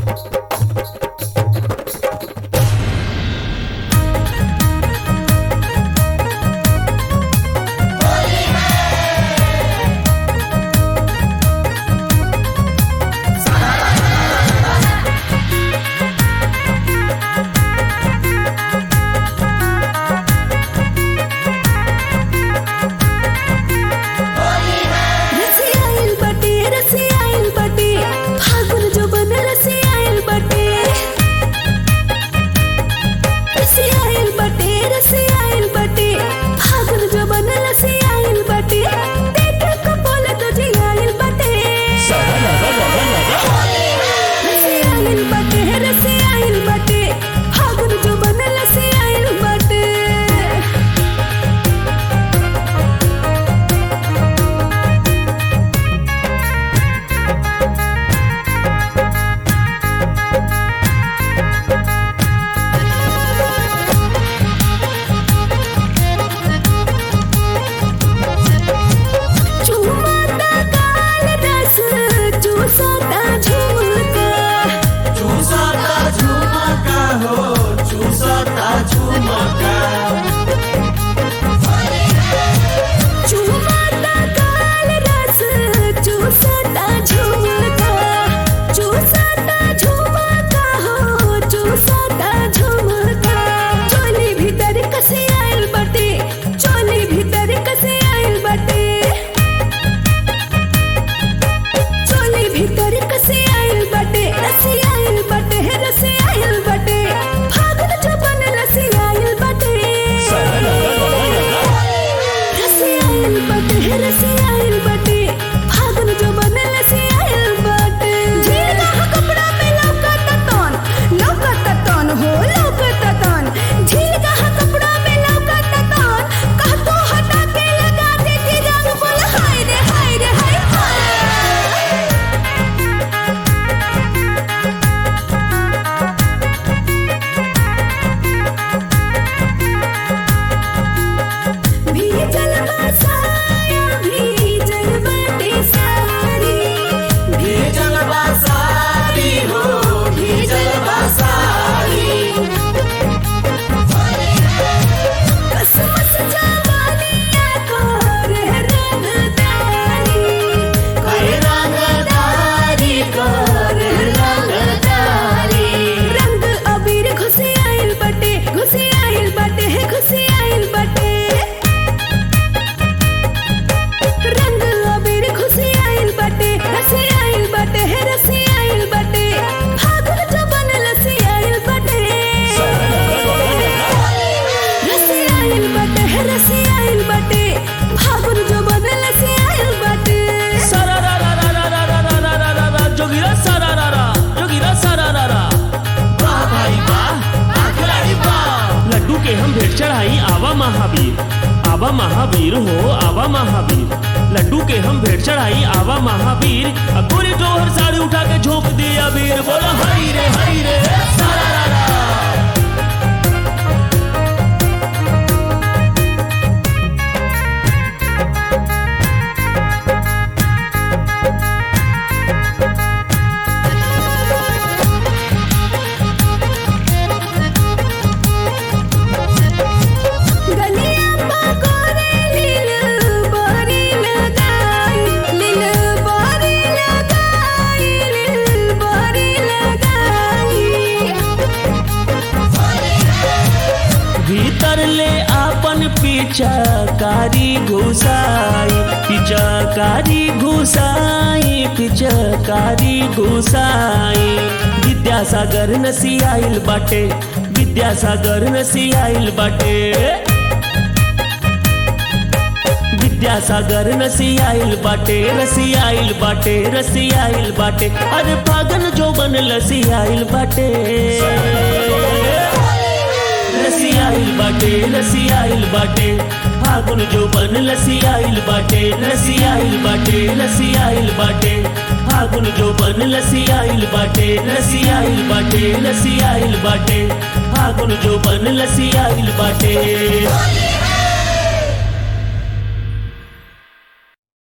रसियाइल बटे रसियाइल बटे फागुन जो बन रसियाइल बटे रसियाइल बटे रसियाइल बटे फागुन जो बन रसियाइल बटे देख को बोले तो जियाइल बटे रसियाइल बटे रसियाइल बटे फागुन जो बन रसियाइल बटे चुमाता काल रस चूसाता झुमका चूसता झुमका हो चूसता झुमका चुमाता काल रस चूसाता झुमका चूसाता झुमका हो चूसाता झुमका चोली भीतर कसे आइल बटे चोली भीतर कसे आइल बटे चोली भीतर कसे आइल बटे रसी आइल बटे रसी आइल बटे फागुन जबन रसी आइल बटे रसी आइल बटे रसी आइल बटे फागुन जबन रसी आइल बटे झील का कपड़ा में लौकत तन लौकत तन हो लौकत तन झील का कपड़ा में लौकत तन कह तो हटा के लगा देती रंग बोल हाय रे हाय रे हाय हाय भीजल बसाया भीजल बटे सारी भीजल बसारी हो भीजल बसारी कसमस जवानिया को रे रंगदारी कई रंगदारी कर रंगदारी रंग अबीर घुसी आइल बटे घुसी आइल बटे है घुसी आइल बटे रंग अबीर घुसी आइल बटे रसी आइल बटे है रसी आइल बटे फागुन जबन लसी आइल बटे रसी आइल बटे है रसी आइल बटे फागुन जबन लसी आइल बटे जोगिरा सारा जोगिरा सारा वाह भाई वाह आखिरी वाह लड्डू के हम भेंट चढ़ाई आवा महावीर आवा महावीर हो आवा महावीर लड्डू के हम भेंट चढ़ाई आवा महावीर अब गोरी जोहर साड़ी उठा के झोंक दिया वीर बोला हरी रे हरी रे सारा गलिया पकोरे लील बोरी लगाई लील बोरी लगाई लील बोरी लगाई भीतर ले आपन पिचकारी घुसाई पिचकारी घुसाई पिचकारी घुसाई विद्यासागर नसी आइल बाटे विद्यासागर नसी आइल बाटे विद्यासागर नसी आइल बाटे रसी आइल बाटे रसी आइल बाटे अरे पागल जो बन लसी आइल बाटे लसी आइल बाटे लसी आइल बाटे फागुन जो बन लसी आइल बाटे लसी आइल बाटे लसी आइल बाटे फागुन जो बन लसी आइल बाटे लसी आइल बाटे लसी आइल बाटे फागुन जो बन लसी आइल बाटे